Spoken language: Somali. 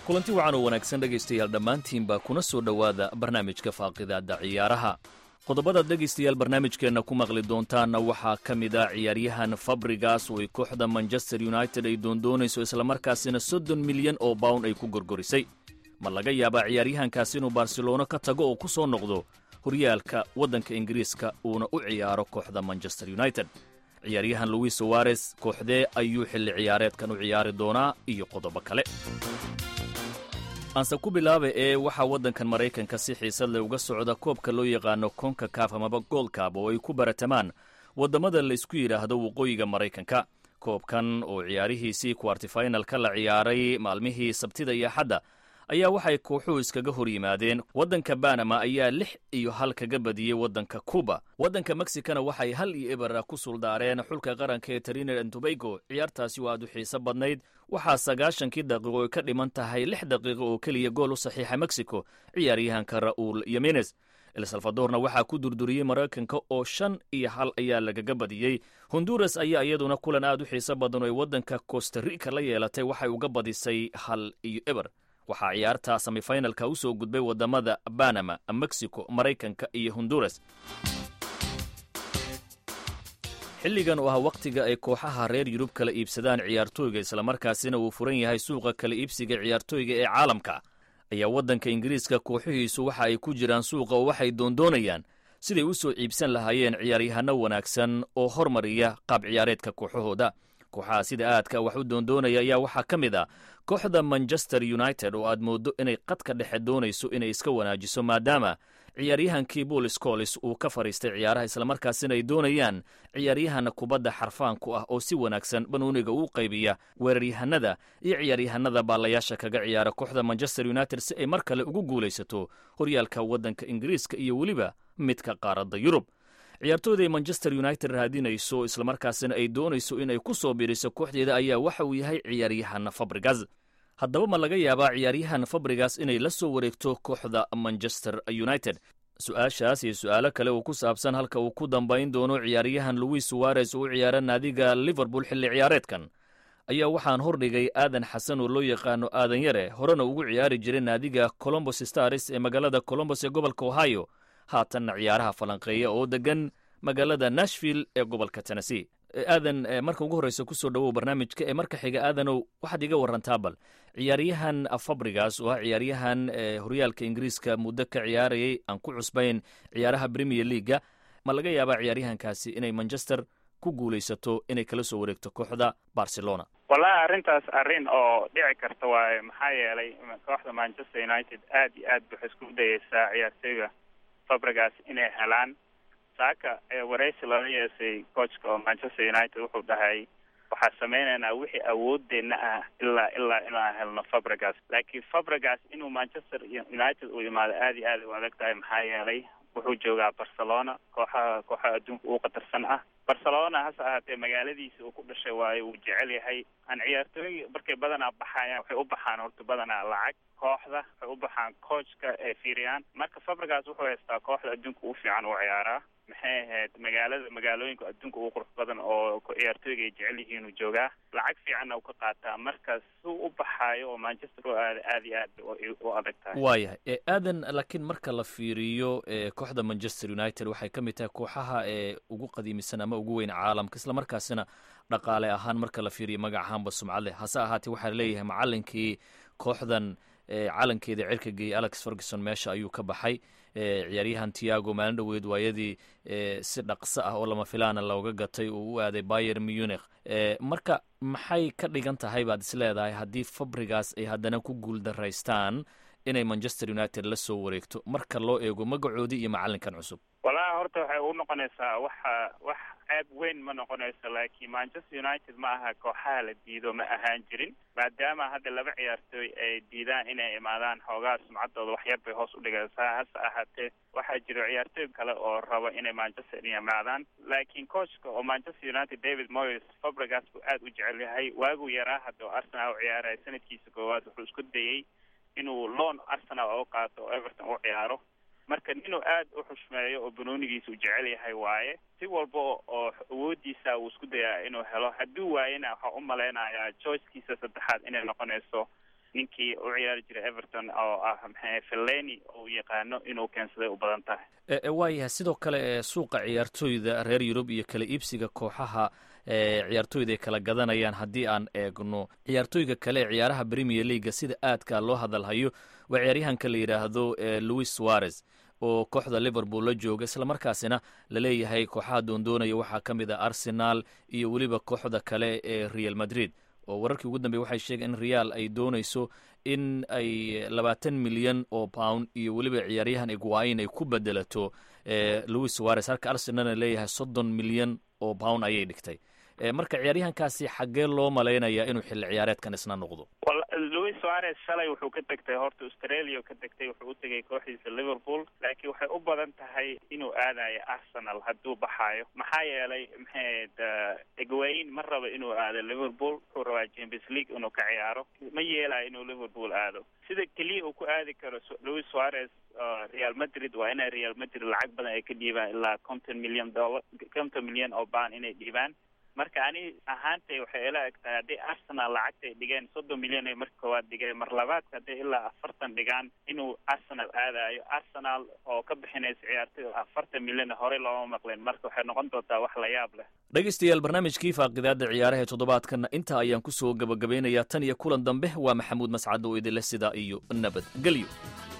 kulanti wacan oo wanaagsan dhegaystayaal dhammaantiinba kuna soo dhowaada barnaamijka faaqidaadda ciyaaraha qodobadaad dhegaystayaal barnaamijkeenna ku maqli doontaanna waxaa ka mid ah ciyaaryahan fabrigas oo ay kooxda manchester united ay doondoonayso islamarkaasina soddon milyan oo bawn ay ku gorgorisay ma laga yaabaa ciyaaryahankaas inuu barcelono ka tago oo ku soo noqdo horyaalka waddanka ingiriiska uuna u ciyaaro kooxda manchester united ciyaaryahan luis sowares kooxdee ayuu xilli ciyaareedkan u ciyaari doonaa iyo qodobo kale aanse ku bilaaba ee waxaa waddankan maraykanka si xiisad leh uga socda koobka loo yaqaano konka kaaf amaba goolkaab oo ay ku baratamaan waddamada laysku yidhaahdo waqooyiga maraykanka koobkan oo ciyaarihiisii kwartifinalka la ciyaaray maalmihii sabtida iyo axadda ayaa waxay kooxuhu iskaga hor yimaadeen waddanka banama ayaa lix iyo hal kaga badiyey waddanka cuba waddanka mexicana waxay hal iyo ebera ku suldaareen xulka qaranka ee trinid and tobago ciyaartaasi waa aad u xiiso badnayd waxaa sagaashankii daqiiqo ay ka dhiman tahay lix daqiiqo oo keliya gool u saxiixa mexico ciyaaryahanka ra'uul yemenes el salvadorna waxaa ku durduriyey maraykanka oo shan iyo hal ayaa lagaga badiyey honduras ayaa iyaduna kulan aad u xiiso badan oo ay waddanka costa rica la yeelatay waxay uga badisay hal iyo eber waxaa ciyaarta semifinalka u soo gudbay waddamada banama mexico maraykanka iyo honduras xilligan oo ah wakhtiga ay kooxaha reer yurub kala iibsadaan ciyaartooyga islamarkaasina uu furan yahay suuqa kala iibsiga ciyaartooyga ee caalamka ayaa waddanka ingiriiska kooxihiisu waxa ay ku jiraan suuqa oo waxay doondoonayaan siday u soo iibsan lahaayeen ciyaaryahanno wanaagsan oo hormariya qaab ciyaareedka kooxahooda kooxaha sida aadka wax u doondoonaya ayaa waxaa ka mid ah kooxda manchester united oo aad mooddo inay qadka dhexe doonayso inay iska wanaajiso maadaama ciyaaryahankii buol scolis uu ka fadhiistay ciyaaraha islamarkaasina ay doonayaan ciyaaryahan kubadda xarfaanku ah oo si wanaagsan banuuniga uu qaybiya weeraryahanada iyo ciyaaryahanada baalayaasha kaga ciyaara kooxda manchester united si ay mar kale ugu guulaysato horyaalka waddanka ingiriiska iyo weliba midka qaaradda yurub ciyaartooyda ay manchester united raadinayso islamarkaasina ay doonayso inay ku soo biiriso kooxdeeda ayaa waxa uu yahay ciyaaryahan fabrigas haddaba ma laga yaabaa ciyaaryahan fabrigas inay la soo wareegto kooxda manchester united su-aashaas iyo su-aalo kale oo ku saabsan halka uu ku dambayn doono ciyaaryahan louis suwarez oo u ciyaara naadiga liverpool xilli ciyaareedkan ayaa waxaan hordhigay aadan xasan oo loo yaqaano aadan yare horena ugu ciyaari jiray naadiga colombos stars ee magaalada colombos ee gobolka ohio haatanna ciyaaraha falanqeeya oo degan magaalada nashville ee gobolka tennessee aadan marka ugu horreysa kusoo dhowow barnaamijka ee marka xiga aadanow waxaad iga warantaa bal ciyaaryahan fabrigas oo ah ciyaaryahan horyaalka ingiriiska muddo ka ciyaarayay aan ku cusbayn ciyaaraha premier leaga ma laga yaabaa ciyaaryahankaasi inay manchester ku guulaysato inay kala soo wareegto kooxda barcelona wallahi arrintaas arrin oo dhici karta waaye maxaa yeelay kooxda manchester united aad iyo aad waxay isku dayeysaa ciyaartooyga fabrigas inay helaan saaka waraysi lala yeesay coachka oo manchester united wuxuu dhahay waxaa sameynaynaa wixii awoodeena ah ilaa ilaa inaan helno fabrigas laakiin fabrigas inuu manchester united uu imaado aad iyo aad u adag tahay maxaa yeelay wuxuu joogaa barcelona kooxaha kooxaha adduunka ugu qatarsan ah barcelona hase ahaatee magaaladiisa uu ku dhashay waayo uu jecel yahay aan ciyaartooy markay badanaa baxayaan waxay u baxaan horta badanaa lacag kooxda waxay u baxaan coachka ee fiiriyaan marka fabrigas wuxuu haystaa kooxda adduunka ugu fiican uu ciyaaraa maxay ahayd magaalada magaalooyinka adduunka ugu qurux badan oo ciyaartooyga ay jecel yihiin uu joogaa lacag fiicanna uu ka qaataa marka suu u baxaayo oo manchester u aada aad iyo aad u adag tahay waayahay aadan laakiin marka la fiiriyo kooxda manchester united waxay ka mid tahay kooxaha ee ugu qadiimisan ama ugu weyn caalamka islamarkaasina dhaqaale ahaan marka la fiiriyo magac ahaanba sumcad leh hase ahaatee waxaa leeyahay macalinkii kooxdan calankeeda cirka geeyey alex ferguson meesha ayuu ka baxay ciyaaryahan tiago maalin dhoweed waayadii si dhaqso ah oo lama filaana looga gatay oo u aaday bayer munich marka maxay ka dhigan tahay baad is leedahay haddii fabrigas ay haddana ku guul daraystaan inay manchester united la soo wareegto marka loo eego magacoodii iyo macalinkan cusub wallahi horta waxay u noqonaysaa waxa wax ceeb weyn ma noqonayso laakiin manchester united ma aha kooxaha la diido ma ahaan jirin maadaama hadda laba ciyaartooy ay diidaan inay imaadaan xoogaa sumcaddooda waxyar bay hoos u dhigaysaa hase ahaatee waxaa jiro ciyaartooy kale oo raba inay manchester imaadaan laakiin coachka oo manchester united david moyes fabrigas buu aad u jecel yahay waaguu yaraa hadda oo arsenal u ciyaaraya sanadkiisa koowaad wuxuu isku dayey inuu loan arsenal oo qaato oo everton u ciyaaro marka inuu aad u xushmeeyo oo banoonigiisa u jecel yahay waaye si walba oo awoodiisa uu isku dayaa inuu helo hadduu waayena waxaa u malaynayaa joycekiisa saddexaad inay noqonayso ninkii u ciyaari jiray everton oo ah maxay felleni uu yaqaano inuu keensaday u badan tahay waayahay sidoo kale suuqa ciyaartooyda reer yurub iyo kala iibsiga kooxaha ciyaartooyda ay kala gadanayaan haddii aan eegno ciyaartooyga kale ee ciyaaraha premier leaga sida aadka loo hadalhayo waa ciyaaryahanka la yidhaahdo louis suarez oo kooxda liverpool la jooga islamarkaasina laleeyahay kooxaha doondoonaya waxaa ka mid ah arsenal iyo weliba kooxda kale ee real madrid oo wararkii ugu dambey waxay sheegeen in real ay doonayso in ay labaatan milyan oo pound iyo weliba ciyaaryahan iguain ay ku bedelato louis suarez halka arsenalna leeyahay soddon milyan oo pound ayay dhigtay marka ciyaaryahankaasi xaggee loo malaynayaa inuu xilli ciyaareedkan isna noqdo louis suarez shalay wuxuu ka tegtay horta australia ka tegtay wuxuu u tegay kooxdiisa liverpool laakiin waxay u badan tahay inuu aadayo arsenal hadduu baxaayo maxaa yeelay maxayd egwain ma rabo inuu aado liverpool wuxuu rabaa champions league inuu ka ciyaaro ma yeelayo inuu liverpool aado sida keliya uu ku aadi karo louis suarez real madrid waa inay real madrid lacag badan ay ka dhiibaan ilaa konton milyan dollar konton milyan oo baan inay dhiibaan marka ani ahaantay waxay ila eg tahay haddii arsenal lacagtay dhigeen soddon milyan ay marka koowaad dhigeen mar labaadka hadday ilaa afartan dhigaan inuu arsenal aadayo arsenal oo ka bixinaysa ciyaartoy afartan milyan horey looma maqleen marka waxay noqon doontaa wax la yaab leh dhegaystayaal barnaamijkii faaqidaada ciyaaraha ee toddobaadkana intaa ayaan kusoo gabagabeynayaa tan iyo kulan dambe waa maxamuud mascad oo idinleh sidaa iyo nabad gelyo